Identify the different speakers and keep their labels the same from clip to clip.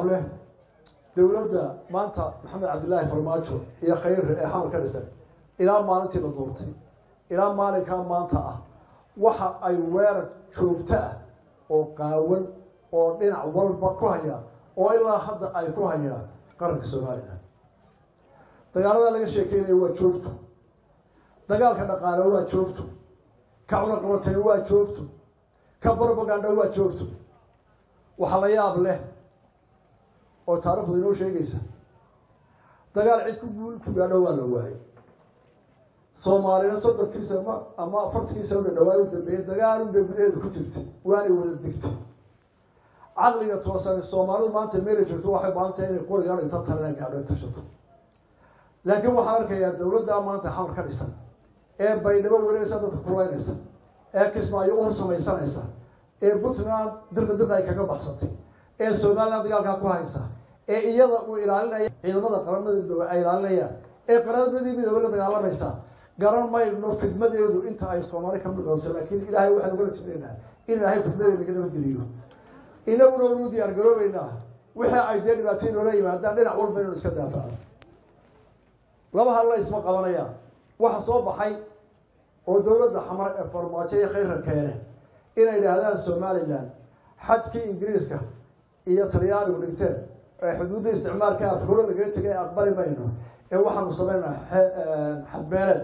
Speaker 1: yaab leh dowladda maanta maxamed cabdillaahi farmaajo iyo khayre ee xamar ka dhisan ilaa maalintii la duurtay ilaa maalinkaa maanta ah waxa ay weerar joogto ah oo qaawan oo dhinac walba ku hayaan oo ilaa hadda ay ku hayaan qaranka somalilan dagaalada laga sheekeynaya waa joogto dagaalka dhaqaale waa joogto ka cunaqabatay waa joogto ka brobaganda waa joogto waxaa la yaab leh oo taarikhdu inoo sheegaysa dagaal cid ku guul ku gaadho waa la waayay soomaalina soddonkiisa ma ama afartankiisa una dhawaay u dambeeyey dagaalun bay gudaheeda ku jirtay waanay wada degtay caqliga toosan soomaalidu maanta meela jirto waxay baahantahay inay qorigaan inta talena gaadho ay tashato laakiin waxaan arkayaa dowladda maanta xamar ka dhisan ee baydhabo wareegaysa dadka kulaynaysa ee kismaayo u samaysanaysa ee puntland dirqa dirqa ay kaga baxsatay ee somaliland dagaalkaa ku haysa ee iyada uu ilaalinaya ciidamada qaramada midoobe ay ilaalinayaan ee qaramadii midoobe la dagaalamaysa garan mayno fidmadeedu inta ay soomaali ka midqoonso laakiin ilaahay waxaan ugala jirnaynaa in ilaahay fidmadeeda laga nabadgeliyo inaguna wanu diyaar garoobeynaa wixii ay dee dhibaatay noola yimaadaan dhinac walba inuu iska daafacno laba halla isma qabanayaan waxa soo baxay oo dowladda xamar ee farmaajo iyo khayra keene inay idhaahdaan somalilan xadkii ingiriiska iyo talyaanigu dhigteen ee xuduudda isticmaalka afkuro lagaga tegay aqbali mayno ee waxaanu sameynaa xadbeeleed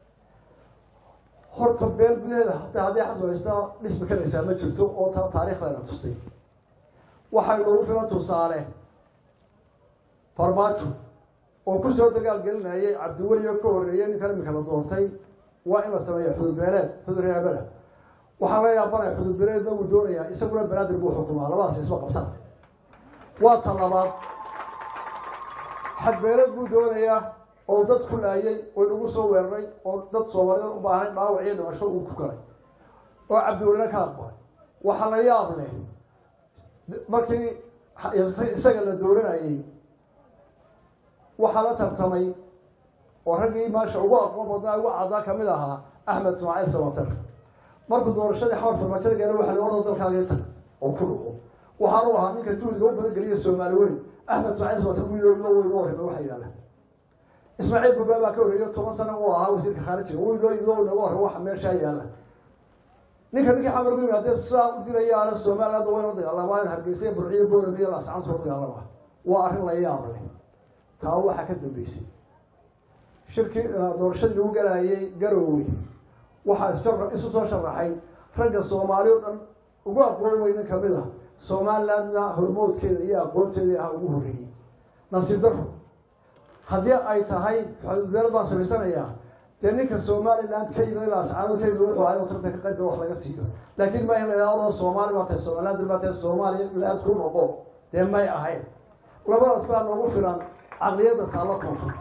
Speaker 1: horta beel gudaheeda hataa haddii xasbaysta dhismi karaysaa ma jirto oo ta taariikhdeena tustay waxay noogu filan tusaale farmaajo oo kusoo dagaal gelinayay cabdiweliyo ka horreeyay ninkan imika la doontay waa in la sameeya xududbeeleed xudur reebada waxaa laga yaabanaya xududbeeleedna uu doonayaa isaguna banaadir buu xukumaa labadaas isma qabtaan waa ta labaad xadbeeleed buu doonayaa oo dad ku laayay oo inagu soo weeraray oo dad soomaaliyeed u baahan dhaawac iyo dhimasho uu ku galay oo cabdiwelina ka aqbalay waxaa la yaab leh markii isaga la dooranayay waxaa la tartamay oo raggii maasha ugu aqoon badnaa ugu caddaa kamid ahaa axmed ismaaciil samater markuu doorashadii xamar farmaajada gaara waxa la ordo dalkaaga tag oo ku dhuco waxaanu ahaa ninka juhdiga u badan geliya soomaali weyn axmed ismaaciil samater wiilo weyn u horreyba waxa yaala ismaaciil burbaa baa ka horreeyo toban sana uu ahaa wasiirka khaarijiga wiilo ilo naga horre waxa meeshaa yaala ninka ninkii xamar ku yimaadee sidaa u dilayaana somaliland wayna dagaalamaa in hargeysa burciyo boorame iyo laascaan soo dagaalama waa arrin la yaab leh taa waxaa ka dambeysay shirkii doorashadii lagu galaayay garoowe waxaa isu soo sharaxay ragga soomaali o dhan ugu aqoon weynin kamid a somalilandna hormoodkeeda iyo aqoonteeda aha ugu horreeyey nasiib daro haddii ay tahay xududbeelad baan samaysanayaa dee ninka somaliland ka yimid laascaano ka yimid wuxuu ahaa inuu tartanka qaybgala wax laga siiyo laakiin ma in la idhahdo soomaali baa tahay somaliland baa tahay somaliland ku noqo dee may ahayn labada saa noogu filan caqliyadda taalla koonfur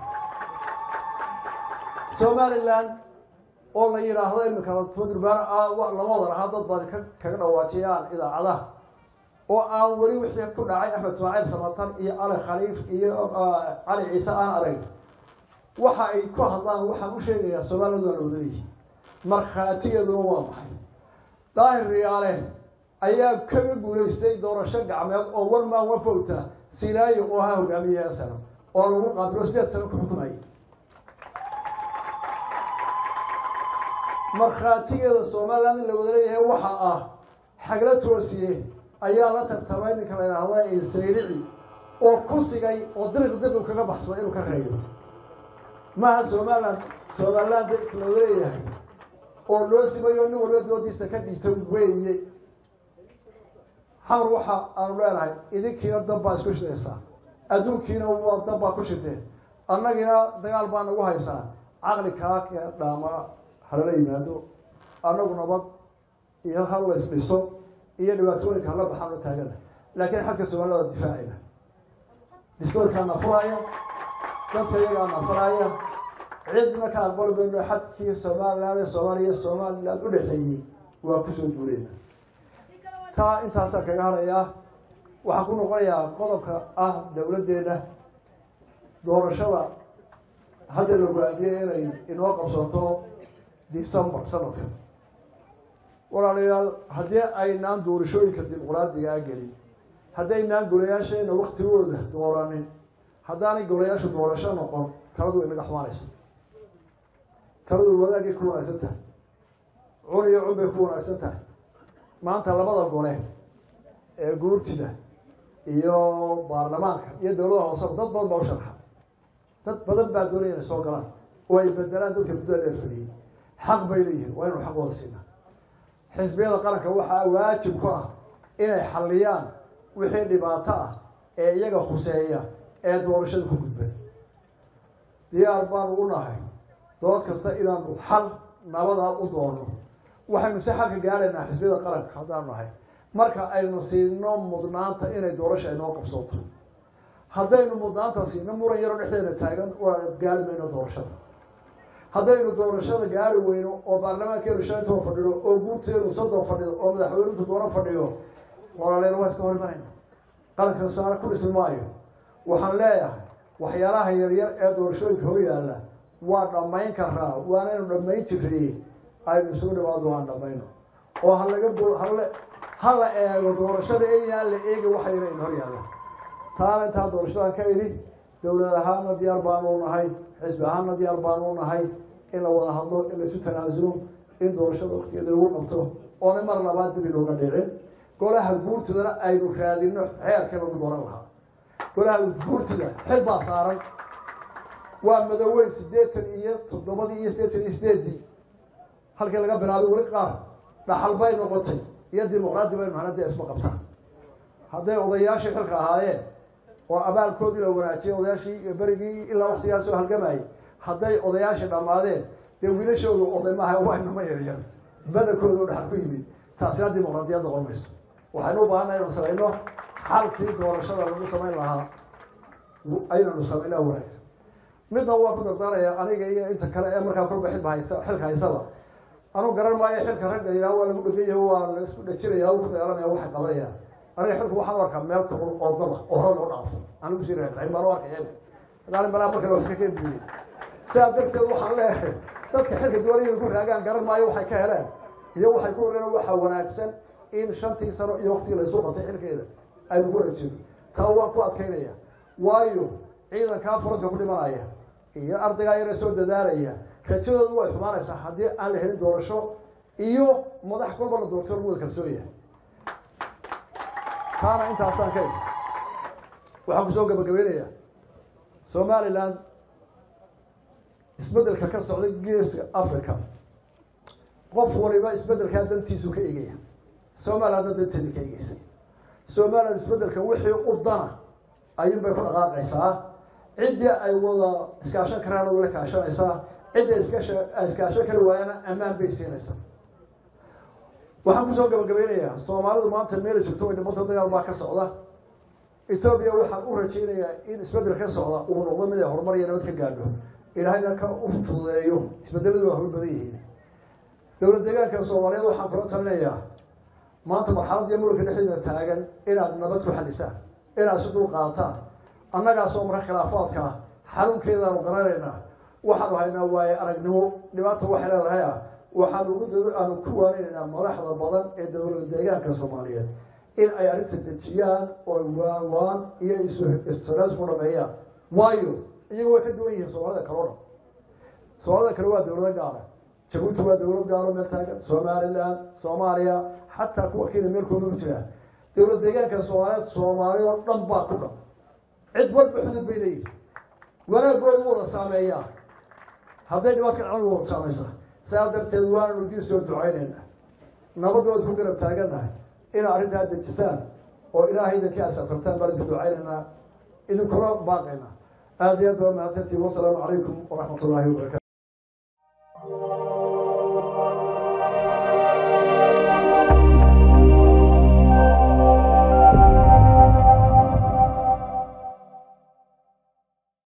Speaker 1: somaliland oo la yidhaahdo imika durbaan lama wada lahaa dad baad kaga dhawaajiyaan idaacadaha oo aan weli wixii ku dhacay axmed ismaaciil samatan iyo cali khaliif iyo cali ciise aan arag waxa ay ku hadlaan waxaan u sheegayaa somaliland waa la wadaleeyihi markhaatigeeduna waa maxay daahir riyaale ayaa kaga guulaystay doorasho gacmeed oo one man one vota sinaayo oo ahaa hogaamiyaha sano oo lagu qaabilo sideed sano ku xukumayay markhaatigeeda somaliland in la wada leeyahay waxa ah xagla toosiye ayaa la tartamay ninka la yidhaahda sayrici oo ku sigay oo diriq diriq kaga baxsaday inuu ka reeyo maaha somaliland somaliland la wada leeyahay oo loo simayo nin walba doodiisa ka dhiibta weeye xamar waxa aanu leenahay idinkiina dab baa isku shidaysaa adduunkiina waa dab baa ku shideen annagiina dagaal baa nagu haysaa caqli kaa kee dhaama halala yimaado annagu nabad iyo hal la isdhiso iyo dhibaatooyinka hala baxaan u taagana laakiin xadka soomaalida waa difaacina diskoorkaa nafuraya dadka iyagaa nafuraya cidna ka aqbali mayno xadkii somaliland ee soomaaliya somaliland u dhexeeyey waa kusoo duuleyna taa intaasaan kaga harayaa waxaan ku noqonayaa qodobka ah dowladdeena doorashada hadda la go-aamiyey inay inoo qabsato december sanadka walaalayaal haddii aynaan doorashooyinka dimuqraadigaa gelin haddaynaan golayaasheena waktigooda dooranin haddaanay golayaashu doorasho noqon taladu way naga xumaanaysa taladu wadaagay ku wanaagsan tahay cun iyo cun bay ku wanaagsan tahay maanta labada gole ee guurtida iyo baarlamaanka iyo dowlada hooseba dad badan baa u sharxa dad badan baa doonaya inay soo galaan oo ay bedelaan dadka muddada dheer fadhiyey xaq bay leeyihiin waa inuu xaq wada siinaa xisbiyada qaranka waxaa waajib ku ah inay xalliyaan wixii dhibaato ah ee iyaga khuseeya ee doorashada ku gudbay diyaar baanu u nahay dood kasta inaanu xal nabadaa u doono waxaynu si xalka gaadhaynaa xisbiyada qaranka haddaanu nahay marka aynu siino mudnaanta inay doorasha inoo qabsooto haddaynu mudnaanta siino muran yaroo dhexdeeda taagan waa gaari mayno doorashada haddaynu doorashada gaari weyno oo baarlamaankeenu shantoo fadhido oo guurteenu soddon fadhido oo madaxweynuntu doono fadhiyo walaaleel waa iska horimanayna qaranka saare ku dhismi maayo waxaan leeyahay waxyaalaha yaryar ee doorashooyinka hor yaalla waa dhammayn karaa waanaynu dhammayn jirray aynu isugu dhawaado waan dhammayno oo halaga hale ha la eego doorashada eyaan la eegi waxa yara in hor yaalla taana intaa doorashadan ka idhi dowlad ahaana diyaar baanu nahay xisbi ahaana diyaar baanu nahay in la wada hadlo in laisu tanaasulo in doorashada waktigeeda lagu qabto oona mar labaad dib inooga dhicin golaha guurtidana aynu raadino xeerka lagu dooran lahaa golaha guurtida xil baa saaran waa madoweyn siddeetan iyo toddobadii iyo siddeetan iyo sideedii halkii laga bilaabay weli qaar dhaxal bay noqotay iyo dimuqraadi baynu hana dee isma qabtaan hadday odayaashii xilka ahaayeen oo abaalkoodii la wanaajiyay odayaashii iyo berigii ilaa waktigaas soo halgamayay hadday odayaashii dhammaadeen dee wiilashoodu oday maaha waa inama yaryar badankooda dhaxal ku yimid taasina dimuqraadiyad noqon mayso waxaynu u baahannaha inanu samayno xalkii doorashada lagu samayn lahaa aynanu samaynaa wanaagsan midna waa ku dardaaraya aniga iyo inta kale ee markaa kolba xilba haysa xilka haysaba anuu garan maayo xilka ragga ilaa waa lagu dheganya waa la isku dhajinaya ku dheeranaya waxay qabanayaan aniga xilku waxaan u arkaa meel kul oo daba oo hore loo dhaafo anigu sii reexay baan u arkaya hadaan balaa markale wax ka keenbiyey sidaa darteed waxaan leeyahay dadka xilka doonaya ku raagaan garan maayo waxay ka heleen iyo waxay ku horeen waxaa wanaagsan in shantii sano iyo waktigii la isu qabtay xilkeeda aynu ku rajino taa waan ku adkaynaya waayo ciidankaa furanka ku dhimanaya iyo ardaygaa yara soo dadaalaya rajadoodu way xumaanaysaa haddii aan la helin doorasho iyo madax kolba la doorto lagu wada kalsoonyahay taana intaasaan ka waxaan kusoo gabagabeynaya somaliland isbeddelka ka socda geeska africa qof waliba isbeddelkaa dantiisu ka egaya somalilandna danteedii ka egeysay somaliland isbeddelka wixii u dana ayuun bay ku dhaqaaqaysaa ciddii ay wada iskaashan karaana wala kaashanaysaa cidda iskasha iskaashan kari waayana ammaan bay siinaysaa waxaan kusoo gabagabeynayaa soomaalidu maanta meela joogto way dhibata dagaal baa ka socda etoobiya waxaan u rajaynayaa in isbeddel ka socda uu noqdo mid ay horumar iyo nabad ka gaadho ilaahayna ka u fududeeyo isbedeladu waa horu badan yihiin dowlad deegaanka soomaaliyeed waxaan kula talinayaa maanta marxalad iyo muranka dhexdeeda taagan inaad nabad ku xalisaan inaad si dul qaataan annagaasoo marka khilaafaadka xarunkeedaanu garanaynaa waxaanu haynaa waaye aragnimo dhibaata waxay leedahay ah waxaanu ugu aanu ku waaninaynaa madaxda badan ee dowlada deegaanka soomaaliyeed in ay arrinta dejiyaan oo waawaan iyo istiraas ku dhameeyaan waayo iyagu way ka duwan yihiin soomaalida kale o dhan soomaalida kale waa dowlado gaara jabuuti waa dowlad gaaro meel taagan somaliland soomaaliya xataa kuwa kenya meel kooma jiraan dowlad deegaanka soomaaliyeed soomaali oo dhan baa ku dhan cid walba xudud bay leeyihin wanaagooda wada saameeyaa hadday dhibaadka dhacdan wada saamaysaa saa darteed waananu idiin soo ducaynayna nabadood ku garab taagannahay inaa arrintaa dejisaan oo ilaahay idinkii asafartaan baan idinku ducaynaynaa idinkula baaqayna aada iyo aad baa mahadsantiin wasalaamu calaykum waraxmat ullaahi wabarakatu